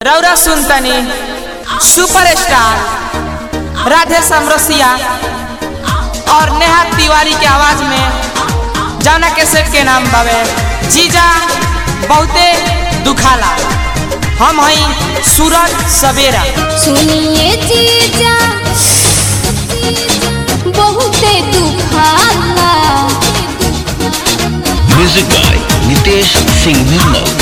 रौरा सुनतनी सुपरस्टार राधे समरसिया और नेहा तिवारी के आवाज में जाना कैसेट के नाम बावे जीजा बहुते दुखाला हम हई सूरज सवेरा सुनिए जीजा बहुते दुखाला म्यूजिक बाय नितेश सिंह निर्मल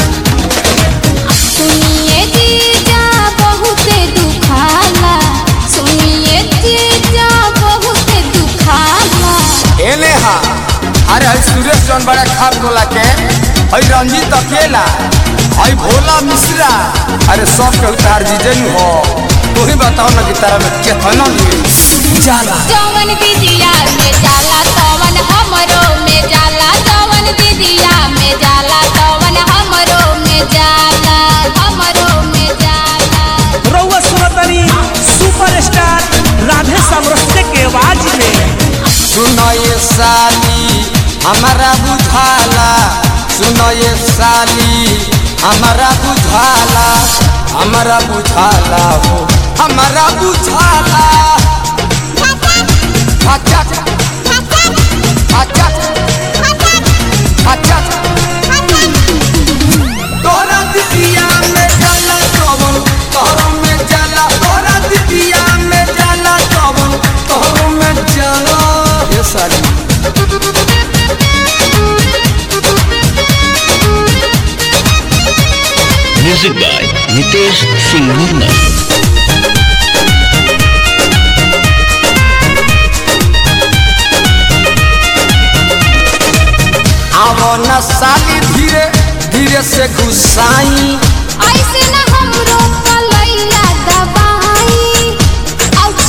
सुनिए जीजा बहुते दुखाला सुनिए जीजा बहुते दुखाला एने हा अरे हई सुरेश जौन बड़ा खाप गोला के हई रंजीत अकेला हई भोला मिश्रा अरे सब के उतार जीजन हो तू ही बताओ ना कि तारा में केतना लिए जाला जवन दीदिया में जाला तवन हमरो में जाला जवन दीदिया में जाला तवन हमरो में जाला हमरो में जाला रउआ सुनतनी सुपरस्टार राधे समरस्ते के आवाज में सुनो ये साली हमारा बुझाला सुनो ये साली हमारा बुझाला हमारा बुझाला हो हमारा बुझाला अच्छा अच्छा अच्छा तोरा दिदिया में जाला कवन तोरा में जाला तोरा दिदिया में जाला कवन तोरा में जाला ये साली म्यूजिक बाय नितेश सिंह निर्मल आवो न साली धीरे धीरे से घुसाई ऐसे न हमरो कलैया दबाई आउच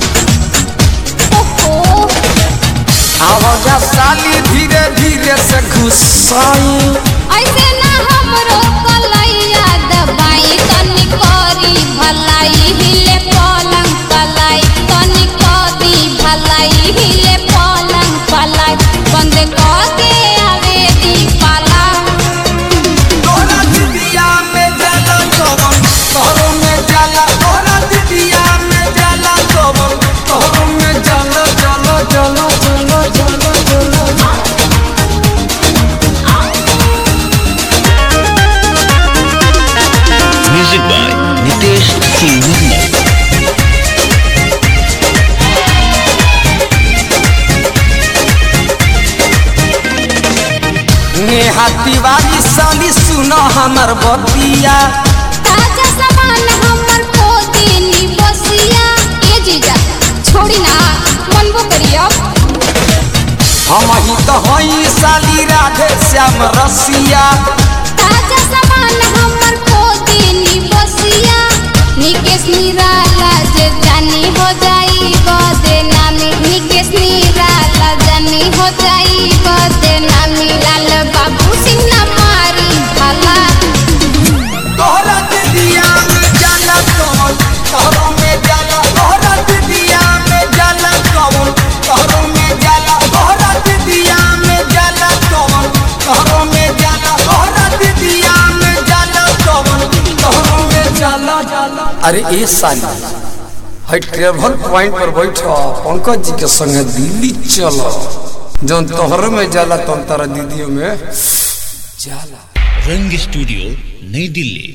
ओहो आवो न साली धीरे धीरे से घुसाई ऐसे न हमरो कलैया दबाई तनी करी भलाई हिले पलंग पलाई तनी करी भलाई हिले पलंग पलाई बंद करके आवे दी पाला तोरा दिदिया में जाला कवन तोरा में जाला तोरा दिदिया में जाला कवन तोरा में जाला जाला जाला जाला जाला जाला म्यूजिक बाय नितेश सिंह निर्मल नेहा तिवारी साली सुनो हमर बतिया ताजा सामान हमर को देनी बसिया ए जीजा छोड़ी ना मनबो करियो हम ही तो हई साली राधे श्याम रसिया ताजा सामान हमर को देनी बसिया निकेश निराला जे जानी हो जाई बदे नामी निकेश निराला जानी हो जाई बदे नामी लाल बाबू सिंह ना मारी भला तोहरा दिदिया में जाला कवन तोहरा में जाला तोहरा दिदिया में जाला कवन तोहरा में जाला तोहरा दिदिया में जाला कवन तोहरा में जाला तोहरा दिदिया में जाला कवन तोहरा में जाला जाला अरे ए साली हई ट्रेवल पॉइंट पर बैठो पंकज जी के संगे दिल्ली चलो जौन तोहरे में जाला तौन तारा दीदियों में जाला रंग स्टूडियो नई दिल्ली